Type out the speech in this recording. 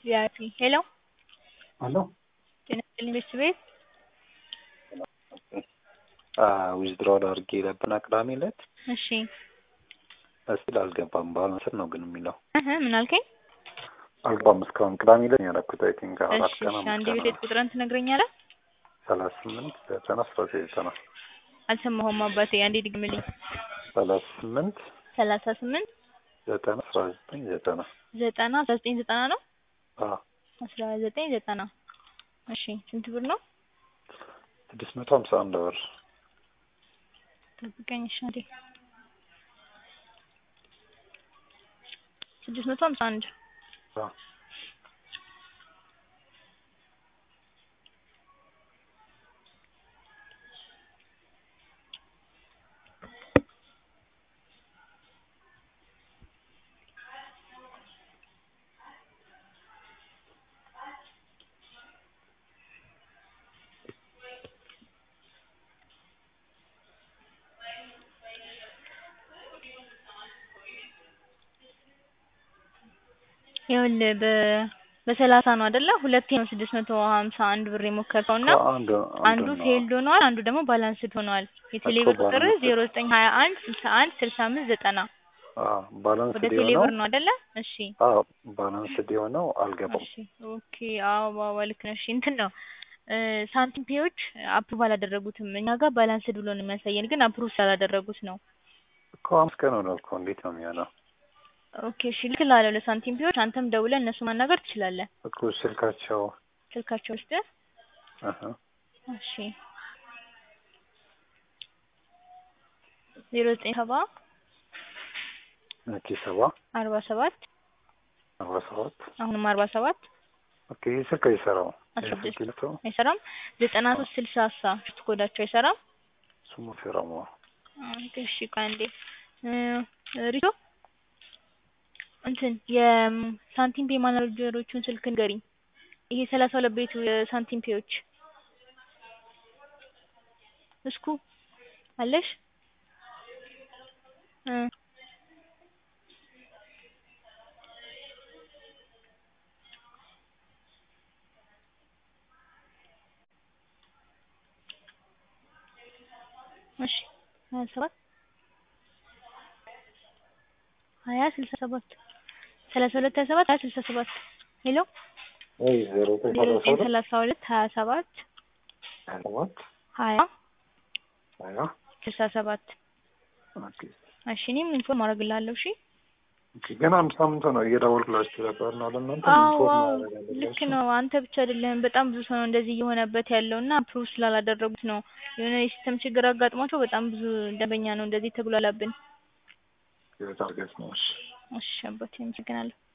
ቪአይፒ ሄሎ አሎ ጤና ይስጥልኝ ቤተሰቤት ዊዝድሮል አድርጌ ነበርና ቅዳሜ ዕለት እሺ እስቲል አልገባም። ባላንስር ነው ግን የሚለው እህ ምን አልከኝ? አልገባም እስካሁን። ቅዳሜ ዕለት ነው ያደረኩት። አይ ቲንክ አራት እሺ ቀን እሺ አንድ አምስት ቤት ቀን ቁጥርን ትነግረኛለህ? ሰላሳ ስምንት ዘጠና አስራ ዘጠኝ ዘጠና አልሰማሁም አባቴ አንዴ ድግምልኝ። ሰላሳ ስምንት ሰላሳ ስምንት ዘጠና አስራ ዘጠኝ ዘጠና ዘጠና አስራ ዘጠኝ ዘጠና ነው አዎ አስራ ዘጠኝ ዘጠና እሺ ስንት ብር ነው? ስድስት መቶ ሀምሳ አንድ ብር ጠብቀኝ እሺ አንዴ ስድስት መቶ ሀምሳ አንድ አዎ ይኸውልህ በ በሰላሳ ነው አይደለ? ሁለቴ ነው ስድስት መቶ ሀምሳ አንድ ብር የሞከርከው እና አንዱ አንዱ ፌልድ ሆኗል፣ አንዱ ደግሞ ባላንስድ ሆኗል። የቴሌ ብር እኮ ቁጥር ባላንስድ ዜሮ ዘጠኝ ሀያ አንድ ስልሳ አንድ ስልሳ አምስት ዘጠና ባላንስ ወደ ቴሌ የሆነው ብር ነው አይደለ? እሺ አዎ ባላንስድ የሆነው አልገባም። እሺ ኦኬ አዎ ባባ ልክ ነሽ። እንትን ነው እ ሳንቲም ፔዎች አፕሩቭ አላደረጉትም። እኛ ጋር ባላንስድ ብሎ ነው የሚያሳየን፣ ግን አፕሩቭ ስላላደረጉት ነው። እኮ አምስት ቀን ሆነው እኮ እንዴት ነው የሚሆነው? ኦኬ እሺ ልክልሃለሁ ለሳንቲም ፔዎች። አንተም ደውለህ እነሱ ማናገር ትችላለህ። እኮ ስልካቸው ስልካቸው ውስጥ አሀ እሺ ዜሮ ዘጠኝ ሰባ ኦኬ ሰባ አርባ ሰባት አርባ ሰባት አሁንም አርባ ሰባት ኦኬ ይህ ስልክ አይሰራው አስራ ስድስት ስልክ አይሰራም። ዘጠና ሶስት ስልሳ ሳ ሽት ኮዳቸው አይሰራም። ስሙ ፌራሞ ኦኬ እሺ ቆይ አንዴ እ ሪቶ እንትን የሳንቲም ፔ ማናጀሮቹን ስልክ ንገሪኝ። ይሄ ሰላሳ ሁለት ቤቱ የሳንቲም ፔዎች እስኩ አለሽ እ እሺ ሀያ ሰባት ሀያ ስልሳ ሰባት ሰላሳ ሁለት ሀያ ሰባት ሀያ ስልሳ ሰባት ሄሎ ወይ ዜሮ ዘጠኝ ዜሮ ሰላሳ ዘጠኝ ሁለት ሰላሳ ሁለት ሀያ ሰባት ሀያ ሰባት ሀያ ሀያ ስልሳ ሰባት ኦኬ እሺ እኔም ኢንፎርም አደርግልሃለሁ እሺ ኦኬ ገና አንድ ሳምንት ነው እየደወልኩላችሁ ነበር ነው ለእናንተ አዎ ኢንፎርም አዎ ማድረግ ልክ አለባችሁ። ነው አንተ ብቻ አይደለህም በጣም ብዙ ሰው ነው እንደዚህ እየሆነበት ያለው እና አፕሩቭ ስላላደረጉት ነው የሆነ የሲስተም ችግር አጋጥሟቸው በጣም ብዙ ደንበኛ ነው እንደዚህ ተጉላላብን የታርጌት ነው እሺ እሺ አባቴ አመሰግናለሁ